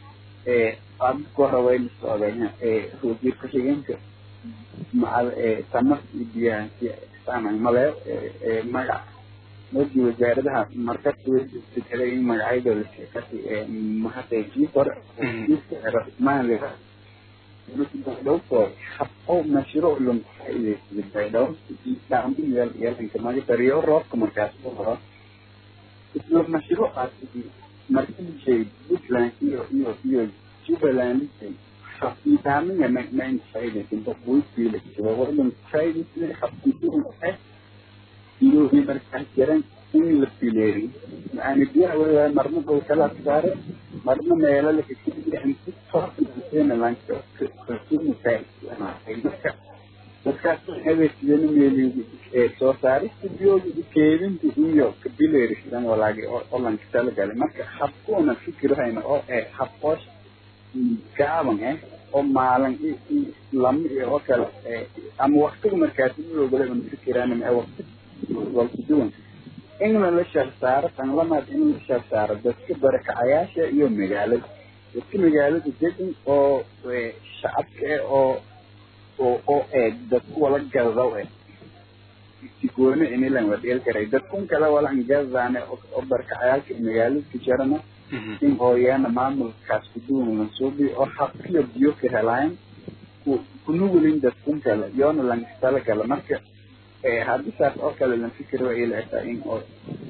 aadka hore way la socdeen wasiir ku-xigeenka macal tamar iyo biyaha saaman male magac markii wasaaradaha markasta way isbedelay in magacyadooda sheekasi mahadee kii hore maaliga baydhowko habqo mashruuc lon faa'iidaysada baydhow dhaambi yeel yeelanka maga dariyo roobka markaas u horo isla mashruucaas markii puntland iyo iyo iyo Jubaland xafiidaaminga main faa'iidaysan boqoysiila wadan faa'iidaysan xafiidun eh iyo markaa jiran in la fileeri yani biyaha waa marna dhow kala saare marna meelo la kasiiya inti toosna lanka kasuma faa'iidaysan dadkaas adeegsadana meeligi soo saarista biyooda keedinta iyo kabileerisidan walaagi oo lanka talagalay marka habkuuna fikirhayna oo eh habqoosh gaaban eh oo maalin lama iyo oo kale ama waktiga markaas iyoogale un fikiraan ee wakti walku duwan in la shar saaro tan lamaad in la shar saaro dadka barakacayaasha iyo magaalada dadka magaalada degan oo shacabka eh oo oo oo eeg dadku wala gadaw eh sigoone inilan wadheel karay dadkun kale walan gadadaane oo barakacayaalka magaalada ka jarana in hooyaana maamulkaas kuduwan lansuubi oo habkiyo biyo ka helayn kunugulin dadkun kale yoona lankastala gala marka haddii saas oo kale lan fikir wa ilaataa in oo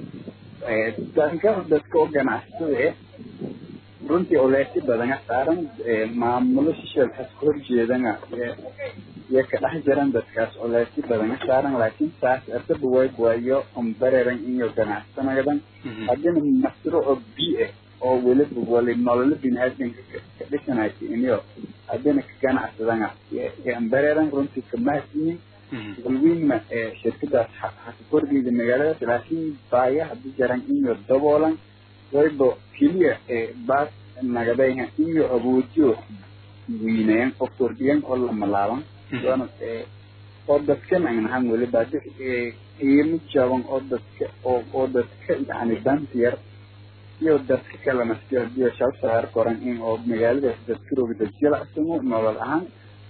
dankada dadka oo ganacsatada eh runtii oleesi badana saaran maamulo shisheed has ka horjeedana iyo ka dhex jiran dadkaas oleesi badana saaran laakiin saas asaba way waayo umbareran iyo ganacsanagadan haddina mashruuco bi eh oo weliba wali nololo biniaadanka ka dhisanaysa iniyo haddina ka ganacsadana ambareran runtii kamahadsiyin walweyna shirkadaas haka kordhiyda magaaladaas laakiin baaya hadii jaran iyo daboolan wayba keliya baas nagadayha iyo awoojiyo weynayan oo kordhiyan oo lamalaaban doona oo dadkan aan ahaan weliba qiimo jaban oo dadka oo oo dadka yani danta yar iyo dadka kale maskiyo hadiyo shal saar koran in oo magaaladaas dadka roga dad jilacsamo nolol ahaan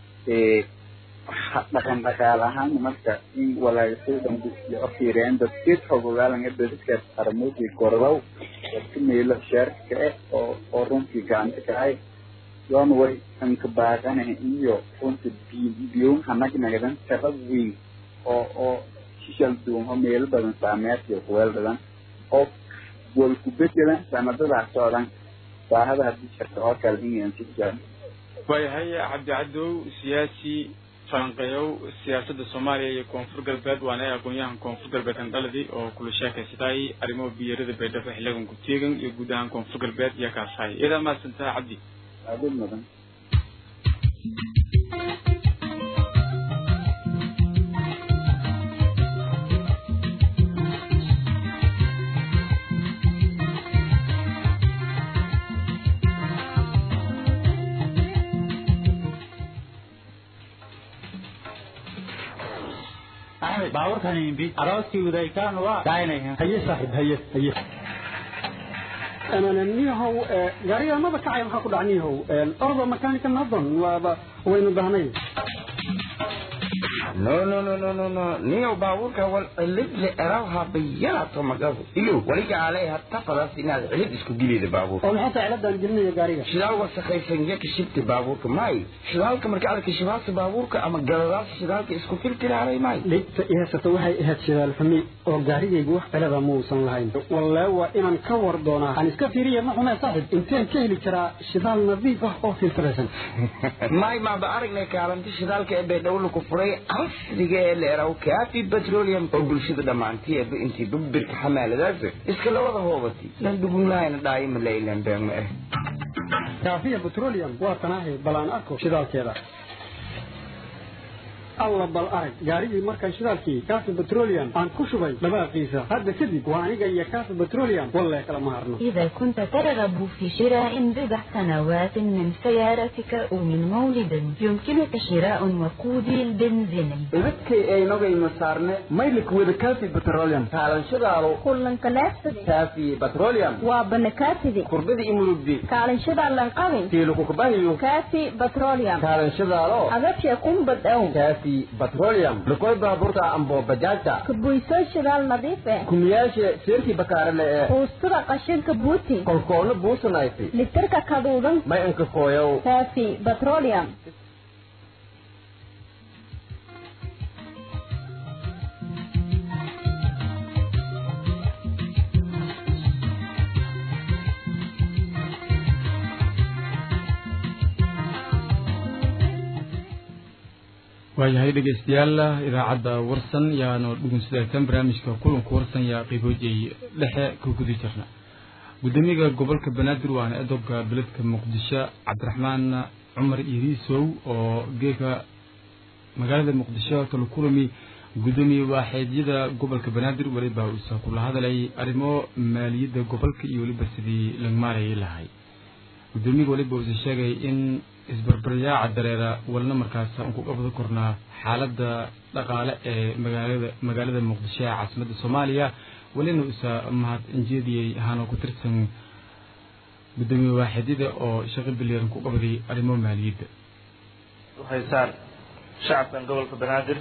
dhaqan dhaqaal ahaan marka in walaagasada oo fiiriyaan dadkeed xogogaalanga dadkaas aramoodii gordow dadka meelo sheerka eh oo oo runtii gacanta kacay yoon way anka baaqanaha iyo runtii biyoon hanagnagadan tara weyn oo oo shishal duwan oo meelo badan saameertiyo kuweel badan oo wal ku bedelan sanadadaa socdan baahada haddii jirta oo kale inaan si jaan waayahay cabdi cadow siyaasi falanqeeyow siyaasadda soomaaliya iyo koonfur galbeed waana aqoon-yahan koonfur galbeed andhaladi oo kula sheekaysatay arrimaha biyarada baydhabo xiligan ku-teegan iyo guud ahaan koonfur galbeed iyo kaasahay iyadaa mahadsantaha cabdi aadin mudan axmed baabuurkan imbi arooskii wadaykaan waa daaynayan haye saaxiib haye haye niyahow gaariga maba kacay maxaa ku dhac niyahow ordo makaanika nadon waaba waynu dahnay no no no no no no niyo baabuurka wal cilid le erawha bayalato magabu iyo waliga alay hatta fadas inaad cilid isku gilida baabuurka oo maxay tahay ciladan gelinaya gaariga shidaal wasakhaysan ya kashibta baabuurka may shidaalka marka aad kashibaasa baabuurka ama galadaas shidaalka isku filtiraaray may dhibta i haysata waxay ahayd shidaal xumi oo gaarigaygu wax cilada muusan lahayn wallee waa inaan ka war doonaa aan iska fiiriya ma xumee saaxib inteen ka heli karaa shidaal nadiif ah oo filtiraysan may maaba aragnay kaalinta shidaalka ee baydhowla ku furay casriga ee leeraw kaafi petroleum oo bulshada dhammaanteedba intii babirka xamaaladaas iska labada hoobati lan dhugunlaayna dhaayima leylan beegma ah kaafiya petroleum waa tanaahay bal aan arko shidaalkeeda alla bal arag gaarigii markaan shidaalkii kaafi petroleum aan ku shubay dabaaqiisa hadda kadib waa aniga iyo kaafi petroleum wallee kala ma harno إذا كنت ترغب في شراء بضع سنوات من سيارتك أو من مولد يمكنك شراء وقودي البنزيني ibadkay aynogayma saarne maylik wada kaafi petroleum kaalanshadaalo kullankalaabsade kaafi petroleum waa banakaaside kurbada imurugdi kaalanshadaa lanqabin tiilukukubahiyo kaafi petroleum kaalanshadaalo agabsha kumbad ow kaafi petroleum lukoy baaburta ambo bajaajta kabuysoo shidaal nadiif eh kumiyaashe seerkii bakaarale ee buustada qashinka buuti kolkoona buusanayti litirka kaduudan may ankakooyow kaafi petroleum waayahay dhegeystayaal idaacadda warsan yaanu dhugunsidaytan barnaamijka kulanka warsan yaa qiiboojay dhexe ka gudi jirna gudoomiyaha gobolka banaadir waana edobka beledka muqdisho cabdiraxmaan cumar iriisow oo geeka magaalada muqdisho kala kulami gudoomiye waaxeedyada gobolka banaadir weliba uusa kula hadalay arrimo maaliyadda gobolka iyo weliba sidii laga maarayay lahay gudoomiyaha weliba uusa sheegay in isbarbaryaaca dareera walna markaas aan ku qabda kornaa xaaladda dhaqaale ee magaalada magaalada muqdisho ee caasimadda soomaaliya welina uusa mahad injeediyey ahaana ku tirsan gudoomiye waaxidyada oo shaqo bilyaran ku qabday arrimo maaliyadda haysaan shacabkan gobolka banaadir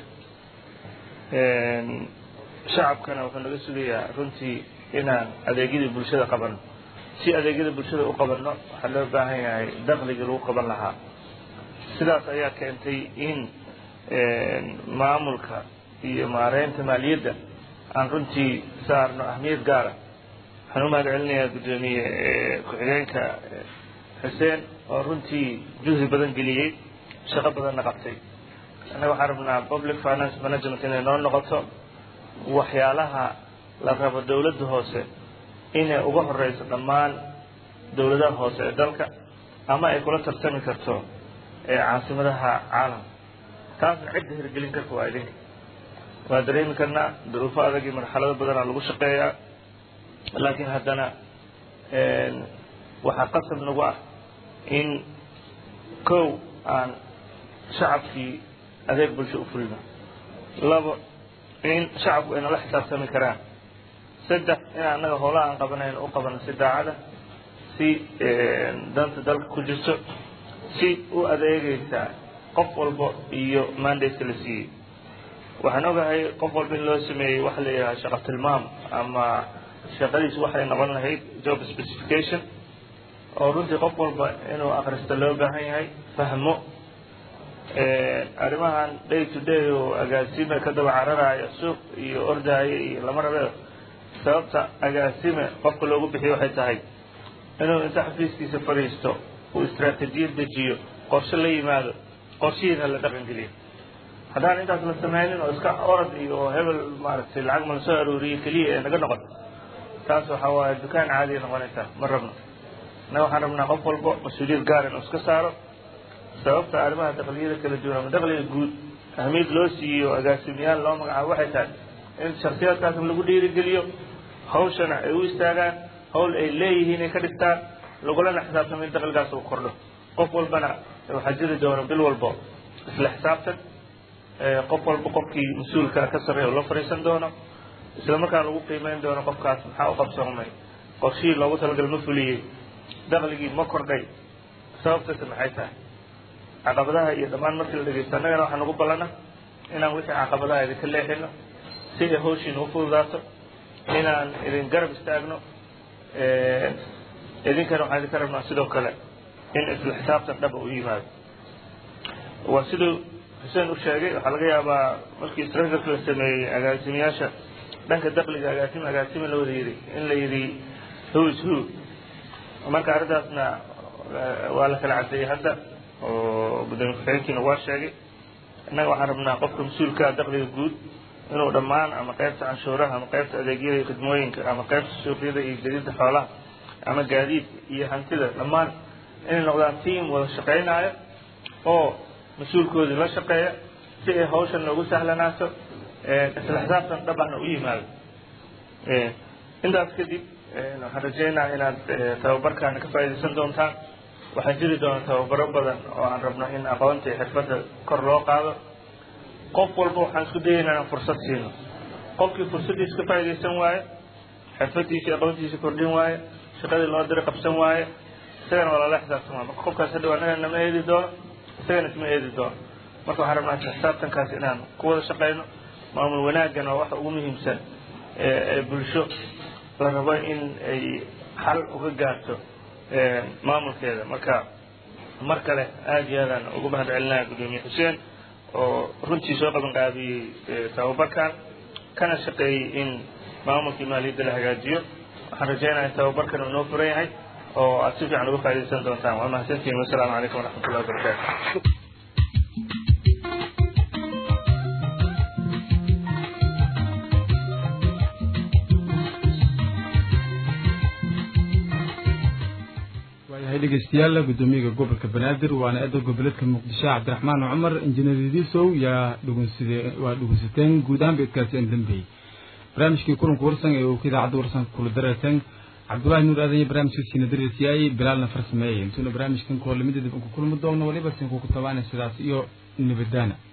shacabkana wuxuu naga sugayaa runtii inaan adeegyadii bulshada qabano si adeegyada bulshada u qabanno waxaa loo baahan yahay dakhligii lagu qaban lahaa sidaas ayaa keentay in maamulka iyo maareynta maaliyadda aan runtii saarno ahmiyad gaara waxaan u mahad celinayaa guddoomiye ku-xigeenka xuseen oo runtii juhdi badan geliyey shaqo badanna qabtay annaga waxaan rabnaa public finance management inay noo noqoto waxyaalaha la rabo dowladda hoose inay uga horeyso dhammaan dowladaha hoose ee dalka ama ay kula tartami karto caasimadaha caalamka taasna cidda hirgelin karta waa idinka waa dareemi karnaa duruufo adag iyo marxalado badanaa lagu shaqeeyaa laakiin haddana waxaa qasab nagu ah in kow aan shacabkii adeeg bulsho u fulino labo in shacabku ay nala xisaabtami karaan saddex in annaga howlaha aan qabanayn u qabano si daacada si danta dalka ku jirto si u adeegaysa qof walba iyo mandate la siiyey waxaan ogahay qof walba in loo sameeyey waxa la yidhaha shaqo tilmaam ama shaqadiisu waxay noqon lahayd job specification oo runtii qof walba inuu akrista loo baahan yahay fahmo arrimahan day to day oo agaasime ka daba cararaya suuq iyo ordaayo iyo lama rabe sababta agaasime qofka loogu bixiyo waxay tahay inuu inta xafiiskiisa fadhiisto uu istraatijiyad dejiyo qorshe la yimaado qorshihiina la dhaqan geliyo haddaan intaas la sameynin oo iska orad iyo hebel maaragtay lacag ma la soo arooriyo keliya ee naga noqoto taas waxa waaye dukaan caadiya noqonaysaa ma rabno innaga waxaan rabnaa qof walba mas-uuliyad gaar inuu iska saaro sababta arrimaha dakliyada kala duwan ama dakhliga guud ahmiyad loo siiyo agaasimayaal loo magacaabo waxay tahay in shaksiyaadkaas lagu dhiirigeliyo hawshana ay u istaagaan hawl ay leeyihiin ay ka dhigtaan lagulana xisaabtamo in dakhligaas uu kordho qof walbana waxaa jiri doona bil walbo isla xisaabtan qof walba qofkii mas-uulka ka sarreeya oo la fadhiisan doono isla markaa lagu qiimeyn doono qofkaas maxaa u qabsoomay qorshihii loogu talagal ma fuliyey dakhligii ma kordhay sababtaasi maxay tahay caqabadaha iyo dhammaan markii la dhegeysto annagana waxaa nagu ballana inaan wixii caqabadaha idinka leexino si ay hawshiina u fududaato inaan idin garab istaagno idinkana waxaan idinka rabnaa sidoo kale in isla xisaabtan dhaba u yimaado waa siduu xuseen u sheegay waxaa laga yaabaa markii structureka la sameeyey agaasimayaasha dhanka dakliga agaasima agaasima la wada yidhi in la yidhi who is who marka arrintaasna waa la kala cadeeyey hadda oo gudoomiye ku-xigeenkiina waa sheegay innaga waxaan rabnaa qofka mas-uulkaa dakliga guud inuu dhammaan ama qaybta canshuuraha ama qaybta adeegyada iyo khidmooyinka ama qaybta suuqyada iyo jadida xoolaha ama gaadiidka iyo hantida dhammaan inay noqdaan team wada shaqaynaayo oo mas-uulkoodii la shaqeeya si ay hawshan noogu sahlanaato isla xisaabtan dhabahna u yimaado intaas kadib waxaan rajaynaha inaad tababarkaana ka faa'iidaysan doontaan waxaa jiri doona tababaro badan oo aan rabno in aqoonta iyo xirfadda kor loo qaado qof walba waxaan isku dayaynaa inaan fursad siino qofkii fursaddiisa ka faa'iidaysan waaye xirfaddiisa iyo aqoontiisa kordhin waaye shaqadii loo diri qabsan waaye isagana waa lala xisaabtama marka qofkaas hadhow annaga nama eedi doono isagana isma eedi doono marka waxaan rabnaa xisaabtankaas inaan ku wada shaqayno maamul wanaaggan waa waxa ugu muhiimsan ee bulsho la rabo in ay xal uga gaarto maamulkeeda marka mar kale aada iyo aadaan ugu mahad celinaya gudoomiye xuseen oo runtii soo qaban qaabiyey tababarkan kana shaqeeyey in maamulkii maaliyadda la hagaajiyo waxaan rajaynaya in tababarkan uu noo furan yahay oo aad si fiican uga faa'iidaysan doontaan waa mahadsantihin wasalaamu calaykum waraxmatullahi wabarakaatu dhegeystayaal gudoomiyaha gobolka banaadir waana eeda goboleedka muqdisho cabdiraxmaan cumar injineer idiisow yaa dhugunside waa dhugunsateen guud ahaan beedkaasi aan dambeeyey barnaamijkii kulanka warsan ee uu ka idaacadda warsanka kula dareeteen cabdullaahi nuur aadan iyo barnaamijkiisiina dareesiyaayey bilaalna farsameeyey intuuna barnaamijkan koo lamida dib uku kulmi doogno waliba sinkuku tabaana sidaas iyo nabadaana